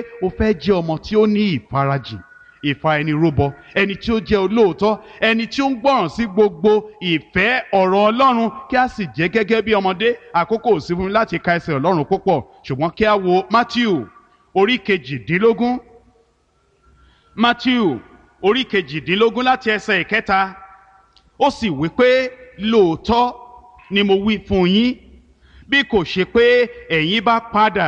o fẹ́ jẹ́ ọmọ tí ó ní ìfarajìn ìfa ẹni rúbọ ẹni tí ó jẹ́ olóòótọ́ ẹni tí ó ń gbọ́ràn sí gbogbo ìfẹ́ ọ̀rọ̀ Ọlọ́run kí a sì jẹ́ gẹ́gẹ́ bí ọmọdé àkókò ò sí fún mi láti ka ẹsẹ̀ Ọlọ́run púpọ̀ ṣùgbọ́n kí a wo Matthew orí kejìdínlógún Matthew orí kejìdínlógún láti ẹsẹ̀ ìkẹta ó sì wí pé lóòótọ́ ni mo wí fún yín bí kò ṣe pé ẹ̀yin bá padà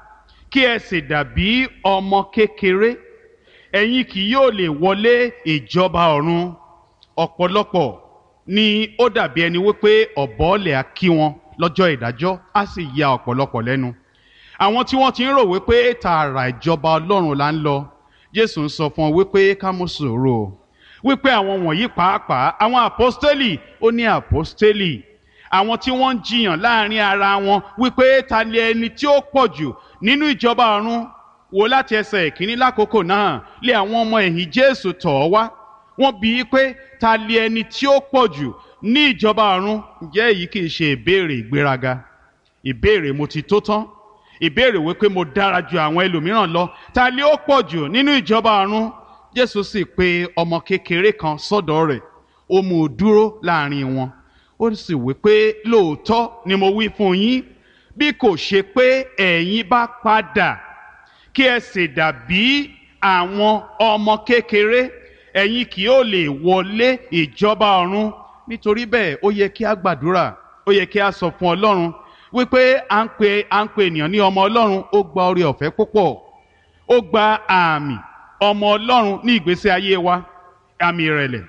kí ẹ sì dàbí ọmọ kékeré ẹ̀yin kì yóò lè wọlé ìjọba ọ̀run ọ̀pọ̀lọpọ̀ ni ó dàbí ẹni wípé ọ̀bọ̀ọ̀lẹ̀ á kí wọn lọ́jọ́ ìdájọ́ á sì ya ọ̀pọ̀lọpọ̀ lẹ́nu àwọn tí wọ́n ti ń rò wípé tààrà ìjọba ọlọ́run là ń lọ jésù ń sọ fún ọ wípé ká mú sùúrù o wípé àwọn wọ̀nyí pàápàá àwọn àpọ́stélì ó ní àpọ́stélì àwọn tí wọ́n ń jiyàn láàrin ara wọn wípé ta lè ẹni tí ó pọ̀ jù nínú ìjọba ọ̀run wò láti ẹsẹ̀ ìkíní lákòókò náà lé àwọn ọmọ ẹ̀yìn jésù tọ̀ ọ́ wá wọ́n bi í pé ta lè ẹni tí ó pọ̀ jù ní ìjọba ọ̀run ǹjẹ́ èyí kì í ṣe ìbéèrè ìgbéraga ìbéèrè mo ti tó tán ìbéèrè wípé mo dára ju àwọn ẹlòmíràn lọ ta lè ó pọ̀ jù nínú ìjọba ọ̀run jésù sì pe ọmọ kékeré kan sọ́dọ̀ rẹ̀ ó mú un dúró láàrin wọn ó sì wí pé lóòótọ́ ni mo wí fún yín bí kò ṣe pé ẹ̀yin bá padà kí ẹ sì dàbí àwọn ọmọ kékeré ẹ̀yin kì yóò lè wọlé ìjọba ọ̀run nítorí bẹ́ẹ̀ ó yẹ kí a gbàdúrà ó yẹ kí a sọ fún ọlọ́run wípé à ń pe à ń pe ènìyàn ní ọmọ ọlọ́run ó gba oore ọ̀fẹ́ púpọ̀ ó gba àmì ọmọ ọlọ́run ní ìgbésí ayé wa àmì ìrẹ̀lẹ̀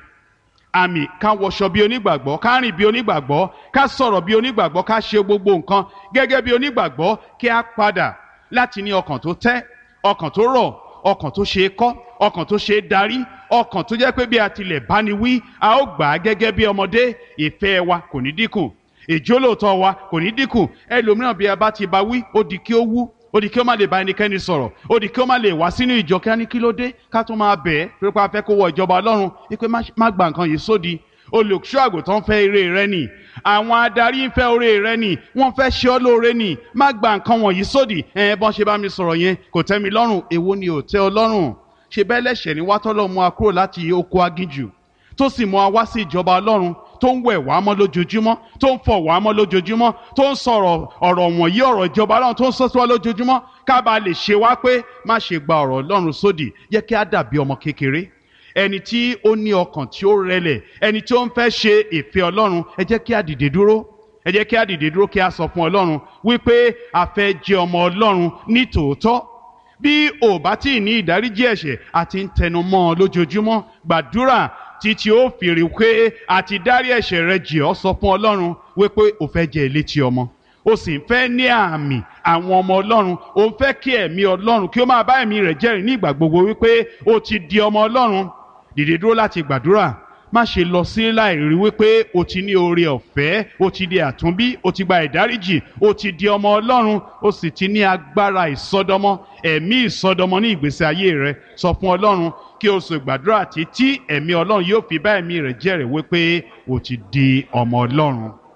àmì ká wọṣọ bí onígbàgbọ́ ká rìn bí onígbàgbọ́ ká sọ̀rọ̀ bí onígbàgbọ́ ká ṣe gbogbo nǹkan gẹ́gẹ́ bí onígbàgbọ́ kí a padà láti ní ọkàn tó tẹ́ ọkàn tó rọ̀ ọkàn tó ṣe é kọ́ ọkàn tó ṣe é darí ọkàn tó jẹ́ pé bí a tilẹ̀ bá ni wí a ó gbà á gẹ́gẹ́ bí ọmọdé ìfẹ́ wa kò ní dínkù ìjólóòtọ́ wa kò ní dínkù ẹlòmíràn bí a bá ti bá wí ó di kí ó wú ó di kí ó má lè bá ẹnikẹ́ni sọ̀rọ̀ ó di kí ó má lè wá sínú ìjọ kí á ní kí ló dé ká tún máa bẹ̀ ẹ́ pé pa fẹ́ kó wọ ìjọba ọlọ́run wípé má gba nǹkan yìí sódi olùṣọ́ àgùntàn fẹ́ ire rẹ nì àwọn adarí ń fẹ́ oore rẹ nì wọ́n fẹ́ ṣe ọ́ lóore nì má gba nǹkan wọ̀nyí sódì ẹ̀ bọ́n ṣe bá mi sọ̀rọ̀ yẹn kò tẹ́ mi lọ́rùn èwo ni ò tẹ́ ọ lọ́rùn ṣe bẹ́ẹ̀ lẹ́ṣẹ̀ ni wátọ́lọ́ mú wa kúrò láti oko aginjù tó sì mú wa wá sí ìjọba ọlọ́run tó ń wẹ̀ wá mọ́ lójoojúmọ́ tó ń fọ̀ wá mọ́ lójoojúmọ́ tó ń sọ̀rọ̀ ọ̀rọ̀ wọ̀nyí ọ̀rọ̀ ìjọba ọlọ́run tó ń sọ sí wa lójoojúmọ́ ká bá lè ṣe wá pé má ṣe gba ọ̀rọ̀ ọlọ́run sódì yẹ kí á dàbí ọmọ kékeré ẹni tí ó ní ọkàn tí ó rẹlẹ̀ ẹni tí ó ń fẹ́ ṣe ìfẹ́ ọlọ́run ẹ jẹ́ kí á dìde dúró ẹ jẹ́ kí á dìde dúró kí á sọ fún ọlọ́run wípé a fẹ́ jẹ́ ọmọ ọlọ́run ní tòótọ́ bí ò bá tí ì ní ìdáríjì ẹ̀ṣẹ̀ àti ń tẹnu mọ́ ọ lójoojúmọ́ gbàdúrà títí ó fi rí pé àti dárí ẹ̀ṣẹ̀ rẹ jì ọ́ sọ fún ọlọ́run wípé o fẹ́ jẹ́ elétí ọmọ o sì ń fẹ́ ní àmì àwọn ọmọ ọlọ́run o ń fẹ́ kí ẹ̀mí ọlọ́run kí ó máa bá ẹ̀mí rẹ̀ jẹ́rìí ní ìgbà gbogbo wípé o ti di ọmọ ọlọ́run dìde dúró láti gbàdúrà má ṣe lọ sí láì rí wípé o ti ní oore ọ̀fẹ́ o ti di àtúnbí o ti gba ìdáríjì o ti di ọmọ ọlọ́run o sì ti ní agbára ìsọdọmọ ẹ̀mí ìsọdọmọ ní ìgbésí ayé rẹ sọ fún ọlọ́run kí o sì gbàdúrà títí ẹ̀mí ọlọ́run yóò fi bá ẹ̀mí rẹ̀ jẹ́rìí wípé o ti di ọmọ ọlọ́run.